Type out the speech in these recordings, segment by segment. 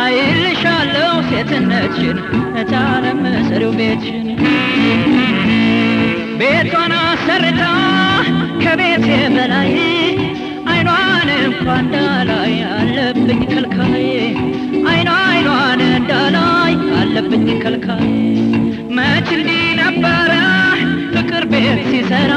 አይልሻለው ሴትነትሽን እታለም ስሪው ቤትሽን ቤቷን አሰርታ ከቤቴ በላይ አይኗን እንኳን እንዳላይ አለብኝ ከልካይ አይኗ አይኗን እንዳላይ አለብኝ ከልካይ መች እንዲህ ነበረ ፍቅር ቤት ሲሰራ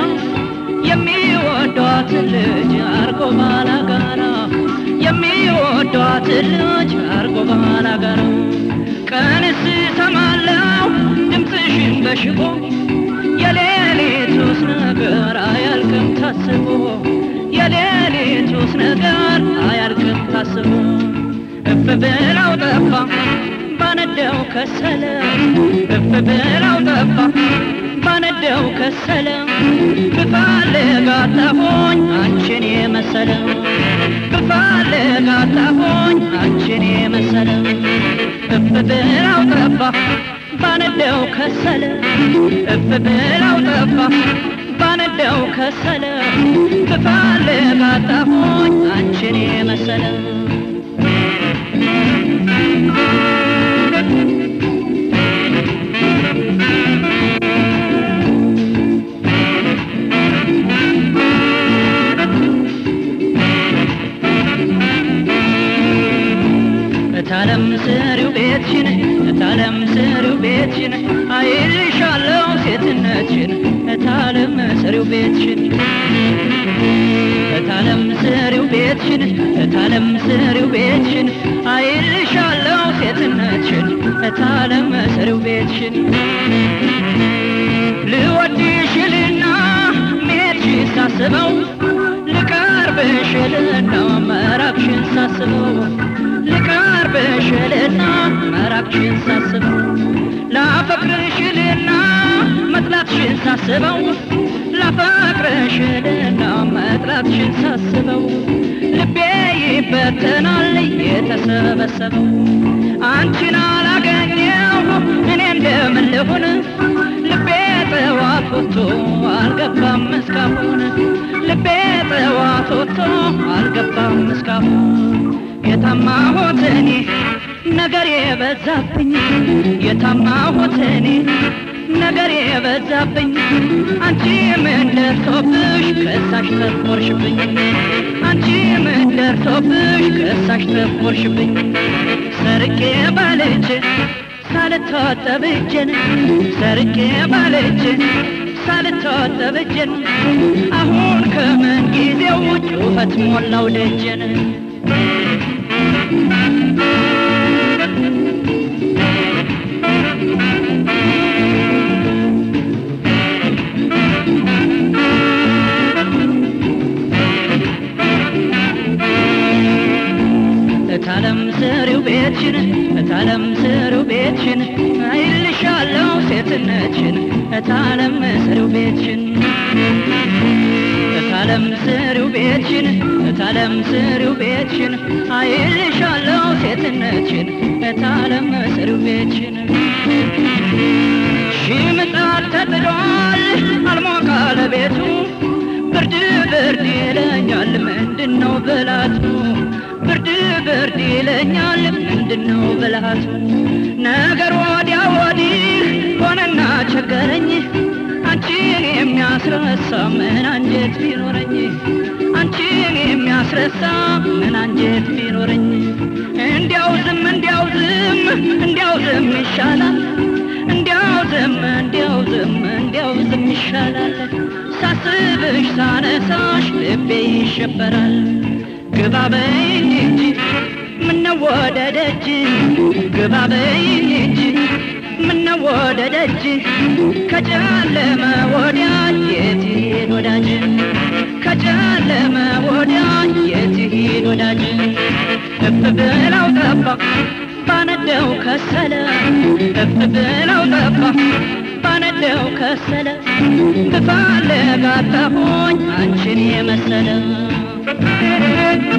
የሚወዷትን ልጅ አርጎ ባላጋራ የሚወዷትን ልጅ አርጎ ባላጋራ ቀንስ ሰማለው ድምፅሽን በሽቦ የሌሊቱስ ነገር አያልቅም ታስቦ የሌሊቱስ ነገር አያልቅም ታስቦ እፍ ብላው ጠፋ ባነደው ከሰለ እፍ ብላው ጠፋ ባነደው ከሰለ ብፈልግ አጣፎኝ አንቺን የመሰለ ብፈልግ አጣፎኝ አንቺን የመሰለ እፍ ብላው ጠፋ ባነደው ከሰለ እፍ ብላው ጠፋ ባነደው ከሰለ ብፈልግ አጣፎኝ አንቺን የመሰለ እታለም ስሪው ቤትሽን እታለም ስሪው ቤትሽን አይልሻለው ሴትነትሽን እታለም ስሪው ቤትሽን እታለም ስሪው ቤትሽን እታለም ስሪው ቤትሽን አይልሻለው ሴትነትሽን እታለም ስሪው ቤትሽን ልወድሽልና ሜትሽ ሳስበው ልቀርብሽልና መራቅሽን ሳስበው ልቀርብሽልና መራቅሽን ሳስበው ላፈቅርሽልና መጥላትሽን ሳስበው ላፈቅርሽልና መጥላትሽን ሳስበው ልቤ ይበተናል የተሰበሰበው አንቺን አላገኘው እኔ እንደምን ልሁን ልቤ ጠዋት ወጥቶ አልገባም እስካሁን ልቤ ጠዋት ወጥቶ አልገባም እስካሁን የታማሁት እኔ ነገር የበዛብኝ የታማሁት እኔ ነገር የበዛብኝ አንቺ ምን ደርሶብሽ ከሳሽ ተቆርሽብኝ አንቺ ምን ደርሶብሽ ከሳሽ ተቆርሽብኝ ሰርቄ ባልጅ ሳልታጠብ እጄን ሰርቄ ባልጅ ሳልታጠብ እጄን አሁን ከምን ጊዜው ጩኸት ሞላው ደጀን እታለም ስሪው ቤትሽን እታለም ስሪው ቤትሽን አይልሻለው ሴትነትሽን እታለም ስሪው ቤትሽን እታለም ስሪው ቤትሽን እታለም ስሪው ቤትሽን አይልሻለው ሴትነትሽን እታለም ስሪው ቤትሽን ሺህ ምጣድ ተጥሏል አልሞቃለ ቤቱ ብርድ ብርድ ይለኛል ምንድነው ብላቱ ብርድ ብርድ ይለኛል ምንድነው ብልሃቱ ነገር ወዲያ ወዲህ ሆነና ቸገረኝ አንቺን የሚያስረሳ ምን አንጀት ቢኖረኝ አንቺን የሚያስረሳ ምን አንጀት ቢኖረኝ እንዲያው ዝም እንዲያው ዝም እንዲያው ዝም ይሻላል እንዲያው ዝም እንዲያው ዝም እንዲያው ዝም ይሻላል ሳስብሽ ሳነሳሽ ልቤ ይሸበራል ግባ በይኝ እንጂ ምነው ወደ ደጅ ግባ በይኝ እንጂ ምነው ወደ ደጅ ከጨለመ ወዲያ የት ሄድ ወዳጅ ከጨለመ ወዲያ የት ሄድ ወዳጅ እፍ ብላው ጠባ ባነደው ከሰለ እፍ ብላው ጠባ ባነደው ከሰለ ብፈልግ አጣሁኝ አንቺን የመሰለ